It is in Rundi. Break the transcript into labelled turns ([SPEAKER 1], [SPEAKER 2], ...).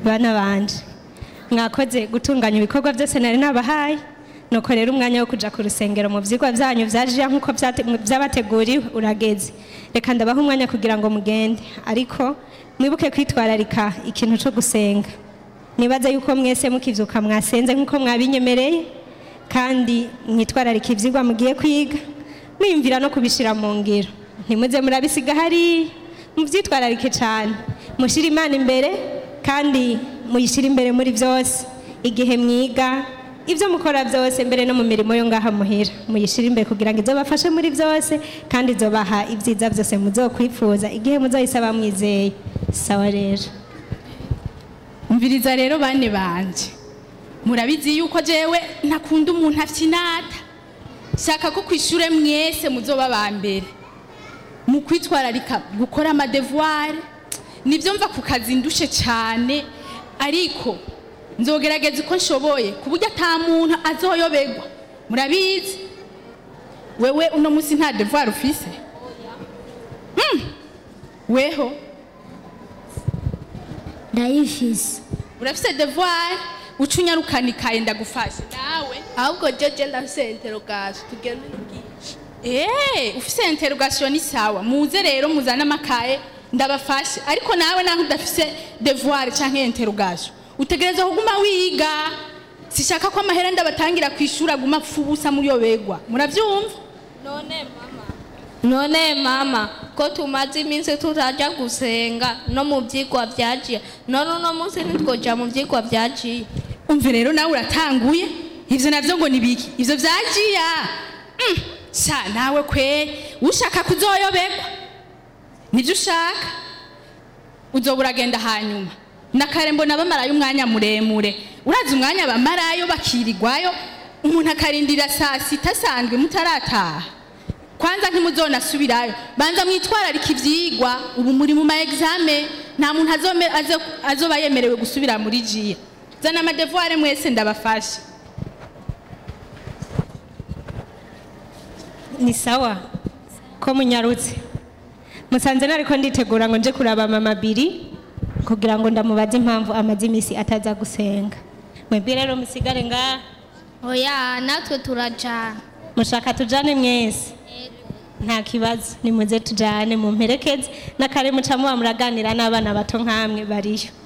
[SPEAKER 1] bana banje mwakoze gutunganya ibikorwa byose nari nabahaye nuko rero umwanya wo kuja ku rusengero mu vyigwa vyanyu vyaje nk'uko vyate- vyabateguriwe urageze reka ndabaha umwanya kugira ngo mugende ariko mwibuke kwitwararika ikintu co gusenga nibaza yuko mwese mukivyuka mwasenze nk'uko mwabinyemereye kandi mwitwararika ivyigwa mugiye kwiga mwiyumvira no kubishira mu ngiro ntimuze murabisiga hariya muvyitwararike cane mushire imana imbere kandi muyishire imbere muri byose igihe mwiga ibyo mukora byose mbere no mu mirimo yo ngaha muhira muyishire imbere kugira ngo izobafashe muri byose kandi izobaha ibyiza byose muzokwifuza igihe muzoyisaba mwizeye sawa rero
[SPEAKER 2] umviriza rero bane banje murabizi yuko jewe ntakunda umuntu afyinata shaka ko kwishure mwese muzoba ba mbere mu kwitwararika gukora amadevuware nibyo mva ku kazi ndushe cyane ariko nzogerageza uko nshoboye ku buryo ata muntu azoyoberwa murabizi wewe uno munsi nta devuware ufise Hmm. weho
[SPEAKER 3] ndayifise
[SPEAKER 2] urafise devoir uca unyarukana ikaye ndagufashe nawe
[SPEAKER 4] ahubwo jeje ndafise interogation tugende n'ubwinshi
[SPEAKER 2] Eh, ufise interrogation ni sawa muze rero muzane amakaye ndabafashe ariko nawe naho udafise devoir canke interrogation utegereza kuguma wiga sishaka ko amahera ndabatangira kwishura aguma apfa ubusa muri yo begwa muravyumva
[SPEAKER 4] none mama none mama ko tumaze iminsi tutaja gusenga no mu vyigwa vyajiye none uno munsi ntitwoja mu vyigwa vyajiye
[SPEAKER 2] umve rero nawe uratanguye ivyo navyo ngo nibiki ivyo vyajiya mm, sha nawe kwe ushaka kuzoyoberwa nivyo ushaka uzoba uragenda hanyuma na kare mbona bamarayo umwanya muremure urazi umwanya bamarayo bakirirwayo umuntu akarindira saa sita asanzwe mutarataha kwanza ntimuzonasubirayo banza mwitwararika ivyigwa ubu muri mu ma exame nta muntu azome- azo- azoba yemerewe gusubira muri jiya zana amadevuware mwese ndabafashe
[SPEAKER 1] ni sawa ko munyarutse musanze nariko nditegura ngo nje kuraba mama biri kugira ngo ndamubaze impamvu amaze iminsi ataza gusenga mwebwe rero musigare ngaha
[SPEAKER 4] oya natwe turajana
[SPEAKER 1] mushaka tujane mwese nta kibazo nimuze tujane mumperekeze n'akare muca muba muraganira n'abana bato nk'amwe bariyo